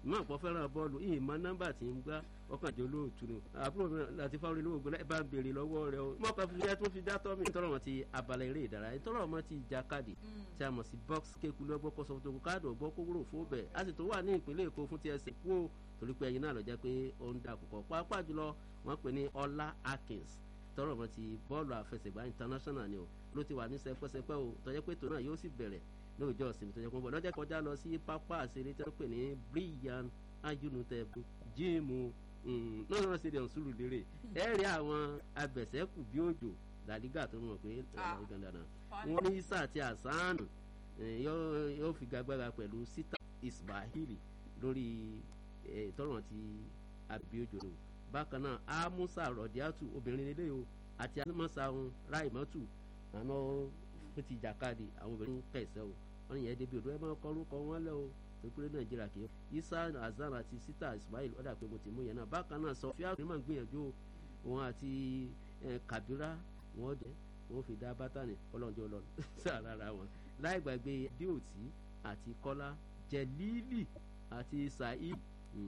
ìmọ̀ àpọ̀ fẹ́ràn bọ́ọ̀lù ìyìn mọ nọ́mbà tí ń gbá ọkàn jẹ́ olóòtú ni àbúrò mi láti fáwọn olówó gbọ́dọ̀ ẹ bá ń béèrè lọ́wọ́ rẹ o mọ̀ kan fi ẹ tún fi dá tọ́ mi tọ́rọ̀ wọn ti abalẹ̀ eré ìdárayá tọ́rọ̀ wọn ti ìjàkadì tí a mọ̀ sí box kéku lọ́gbọ́ kọ́ sọ́kòtò káàdì ọ̀gbọ́ kókóró fóbẹ̀ a sì tó wà ní ìpínlẹ̀ èkó fún tsc kú o torí pé ẹyin náà lọ jẹ́ pé ó ń da àkùkọ pàápàá jùlọ wọ́n pè ní ọlá akins tọ́rọ̀ wọn ti bọ́ọ̀lù àfẹsẹ̀gbá international ni o ló ti wà ní sẹpẹ́sẹpẹ́ o tọ́jẹ́ pé tòun náà yóò sì bẹ̀rẹ̀ lóòjọ́ ìsinmi tó jẹ́ pé lọ́jọ́ kọjá lọ sí pápá àṣírí tí wọ́n pè ní brian ayunutẹ jíìmù lọ́nà stadium sùúrù lérè ẹ rí àwọn abẹ̀sẹ̀kù bí òjò làdígà tó mọ̀ pé ẹ̀rọ dandan wọn ní isa àti asanu yóò fi gagbára pẹ̀lú sita ismaili lórí tọrọ ti abiojo bákan náà amusa rọdíàtù obìnrin ilé o àti amusa raimatu àná fún ti jàkadì àwọn obìnrin pẹ̀sẹ̀ o wọ́n yẹn débi odò ẹ máa kọ́ orúkọ wọn lẹ́ o ìpínlẹ̀ nàìjíríà kì í isa azan àti sita ismail ọ̀dà pé mo ti mú yẹn náà bákan náà sọfíà ní màá gbìyànjú òun àti kabira wọn jẹ wọn fi dá bátànì ọlọ́njọ́ lọ sára wọn láì gbàgbé díòtí àti kọ́lá jẹ̀lílì àti saheed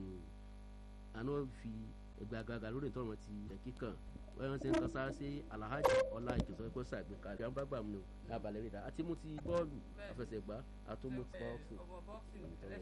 àná fi gbàgàgà lórí ìtọ́rọ̀ ti kíkàn wọ́n ṣe ń kan sáré sí alhaji ọlá ìjọsọ ẹgbẹ́ sàgbékalẹ̀ àwọn bá gbà mí o lábalẹ̀ rẹ̀ dá àti mo ti bọ́ọ̀lù àfẹsẹ̀gbá àtúmọ̀ ti bọ́ọ̀sì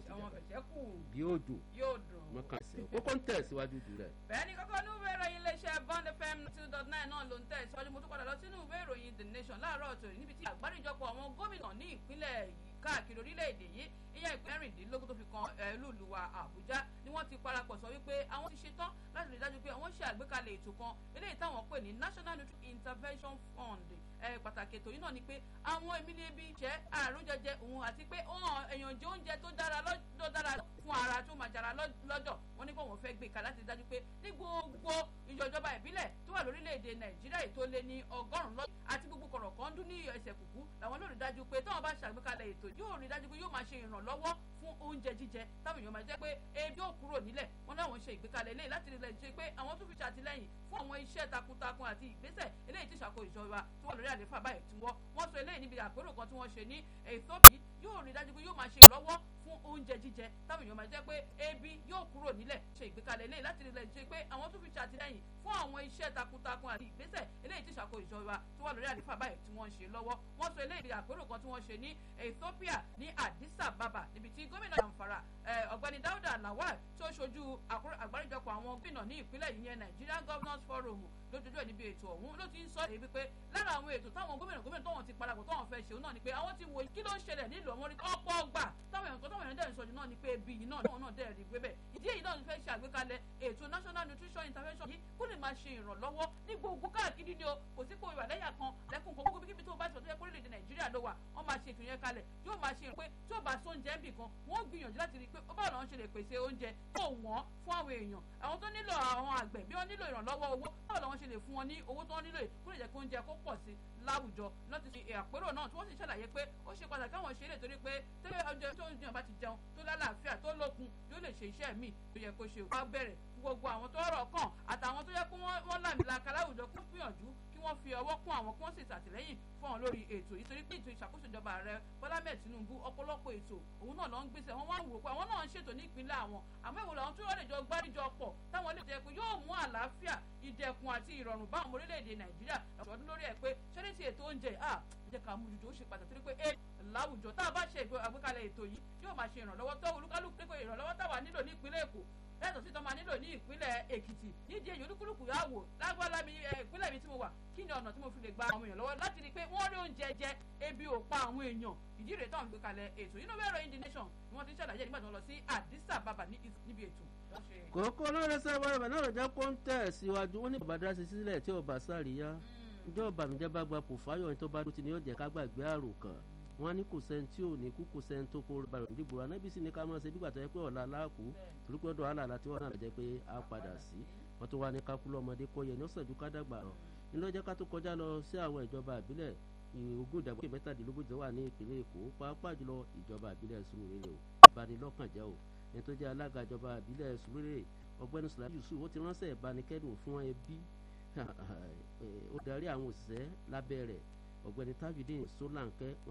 bí yóò dùn mọ́kàn sí ọ kókó ń tẹ̀ síwájú jù rẹ̀. bẹ́ẹ̀ni kọ́kọ́ ní ìwé ìròyìn iléeṣẹ́ bond fm two dot nine náà ló ń tẹ̀ síwájú mo tún padà lọ sínú ìwé ìròyìn the nation láàárọ̀ tòní níbi tí àgbáríjọpọ̀ àwọn gómìnà ní ìpínlẹ̀ yìí káàkiri orílẹ̀-èdè yìí ìyẹn ìpínlẹ̀ rìndínlógún tó fi kan ẹlúùlúwa àbújá ni wọ́n ti parapọ̀ sọ wípé àwọn ti ṣetán láti rí dájú pé àwọn ṣe àgbékalẹ̀ ètò kan eléyìí táwọn pè ní national nutrition intervention fund pàtàkì ètò yìí náà ni pé àwọn èmi ní ebi jẹ́ àrùn jẹjẹ òun àti pé èèyàn jẹ oúnjẹ tó dára ló dára fún ara tó máa jara lọ́jọ́ wọn ní pé wọ́n fẹ́ gbé kalẹ̀ láti rí dájú pé ní gbogbo ìjọba ìbílẹ̀ tó wà lórílẹ̀‐èdè nàìjíríà ètò lé ní ọgọ́rùn-ún lọ́dún àti gbogbo kọ̀rọ̀kan dún ní ẹsẹ̀ kùkú làwọn ló rí dájú pé táwọn bá ṣàgbékalẹ̀ ètò yóò rí dájú pé yóò máa ṣe ìrànlọ́wọ́ fún oúnjẹ jíjẹ táwọn èèyàn máa jẹ́ pé ebi ò kúrò nílẹ̀ wọn láwọn ṣe ìgbékalẹ̀ eléyìí láti rí lẹ́yìn ṣe pé àwọn tún fi ṣàtìlẹ́yìn fún àwọn iṣẹ́ takuntakun àti ìgbésẹ̀ eléyìí tí ìṣàkóso ìjọba tí wọ́n lórí àlefa báyìí tí wọ́n wọ́n sọ eléyìí níbi àpérò kan tí wọ́n ṣe ní Ethiopia yóò rí dájú pé yóò máa ṣe ìrànlọ́wọ́ fún oúnjẹ jíjẹ táwọn èèyàn máa jẹ́ pé ebi yóò kúrò nílẹ̀ ṣe ìgbékalẹ̀ eléyìí láti rí lẹ́yìn ṣe pé àwọn tún fi ṣàtìlẹ́yìn fún àwọn iṣẹ́ takuntakun àti ìgbésẹ̀ eléyìí tí ìṣàkóso ìjọba tí wọ́n lórí àlefa báyìí tí wọ́n ń ṣe lọ́wọ́ wọ́n sọ eléyìí níbi àpérò kan tí wọ́n ṣe ní Ethiopia ní Addis Ababa níbi tí gómìnà Zamfara ọ̀gbẹ́ni Dáúdà Lawal tí ó ṣojú àgbáríjọpọ̀ àwọn gómìnà ní ìpínlẹ̀ yìí yẹn Nigerian Governors Forum lójoojú ẹ̀ níbi ètò ọ̀hún ló ti ń sọ èyí wípé lára àwọn ètò táwọn gómìnà gómìnà táwọn ti parapọ̀ táwọn fẹ́ ṣe náà ni pé àwọn ti wo kí ló ń ṣẹlẹ̀ nílùú ọmọ rí ọ̀pọ̀ ọgbà táwọn èèyàn táwọn èèyàn dẹ̀ ń sọ̀jú náà ni pé ebi yìí náà náà dẹ̀ rí gbé bẹ́ẹ̀ ìdí èyí náà fẹ́ ṣe àgbékalẹ̀ ètò national nutrition intervention yìí kó lè máa ṣe ìrànlọ́wọ́ ní gbogbo káàkiri ni o kò sí kó ìwà lẹ́yà kan lẹ́kùn kan gbogbo kíbi tó bá ti sọ tó yẹ kó lè dé nàìjíríà ló wà wọ́n máa ṣe ètò yẹn kalẹ̀ yóò máa ṣe pé tí ó bá sọ oúnjẹ ń bì kan wọ́n gbìyànjú láti rí i pé ó báwo làwọn ṣe lè pèsè oúnjẹ tó wọ́n fún àwọn èèyàn àwọn tó nílò àwọn àgbẹ̀ bí wọ́n nílò ìrànlọ́wọ́ owó báwo làwọn ṣe lè fún wọn ní owó tó nílò kó lè jẹ́ kó oúnjẹ kó pọ̀ sí láwùjọ láti ṣe àpérò náà tí wọ́n sì ṣàlàyé pé ó ṣe pàtàkì káwọn ṣe lè torí pé tẹ́lẹ̀ oúnjẹ tó ń jẹun bá ti jẹun tó lálàáfíà tó lókun yóò lè ṣe iṣẹ́ míì tó yẹ kó ṣe wá bẹ̀rẹ̀ gbogbo àwọn tó rọ̀ kàn àtàwọn tó yẹ kó wọ́n làmìlaka láwùjọ kó gbìyànjú kí wọ́n fi ọwọ́ kún àwọn kí wọ́n sì ṣàtìlẹ́yìn fún àwọn lórí ètò yìí torí pé ètò ìṣàkóso ìjọba ààrẹ Bọ́lá mẹ́ẹ̀ Tinubu ọ̀pọ̀lọpọ̀ ètò òun náà ló ń gbèsè wọn wá ń wò pé àwọn náà ń ṣètò ní ìpínlẹ̀ àwọn àmọ́ ìwòlò àwọn tó wọ́n lè jọ gbáríjọ pọ̀ táwọn lè jẹ́ pé yóò mú àlàáfíà ìdẹ̀kùn àti ìrọ̀rùn bá àwọn orílẹ̀-èdè Nàìjíríà ọ̀ṣọ́dún lórí ẹ̀ pé ṣẹ́ni ti ètò oúnjẹ à jẹ́ ká mú jùjọ ó ṣe pàtàkì torí pé ẹ láwùjọ tá a bá ṣe àgbékalẹ̀ ètò yìí yóò máa ṣe ìrànlọ́wọ́ tó olúkálùkù pé ìrànlọ́wọ́ táwa nílò ní ìpínlẹ̀ Èkó yàtọ̀ sí tọ́mọ nílò ní ìpínlẹ̀ Èkìtì nídìí èyí olúkúlùkù yà wò lágbára mi ìpínlẹ̀ mi tí mo wà kí ni ọ̀nà tí mo fi lè gba àwọn èèyàn lọ́wọ́ láti rí i pé wọ́n rí oúnjẹ jẹ ebi ò pa àwọn èèyàn ìdí rèé táwọn gbé kalẹ̀ ètò yìí ló bẹ̀rẹ̀ in the nation ni wọ́n ti ń ṣàlàyé nígbà tí wọ́n lọ sí Addis Ababa níbi ètò kòkó lóore sábà rẹ̀ náà jẹ́ kó ń tẹ̀ síwájú wọn ní bàbá dá sí sílẹ̀ tí ọba sáré ìjọ ìbànújẹ́ bá gba pòfáyọ̀ ní tó bá dúró ti ní yóò jẹ́ ká gbàgbé àrò kan wọn ní kò sẹ́ni tí ò ní kú kò sẹ́ni tó kó balẹ̀ nídìbò anábì sì ní ká máa ṣe bí gbàtọ́ yẹ pé ọ̀la aláàkú torí pé ọ̀dọ̀ àlàlà tí wọ́n náà jẹ́ pé a padà sí wọ́n tó wá ní kákúlọ̀ ọmọdé kọ́ yẹ ní ọ̀sẹ̀ ju ká dàgbà rọ̀ ní lọ́jọ́ ká tó kọjá lọ sí àwọn ìjọba àbílẹ̀ ogún ìdàgbàsókè mẹ́tàdínlógójì wà ní ìpínlẹ̀ èkó pàápàá jùlọ ìjọba àbílẹ̀ sùúrùlérè o ìbanilọ́kànjẹ́ o ẹni tó jẹ́ alága ìjọba àbílẹ̀ sùúrùlérè ọgbẹ́ni sùlá yusuf ó ti ránṣẹ́ ìbánikẹ́dùn fún ẹbí ó darí àwọn òṣìṣẹ́ lábẹ́ rẹ̀ ọ̀gbẹ́ni tajudeen solanke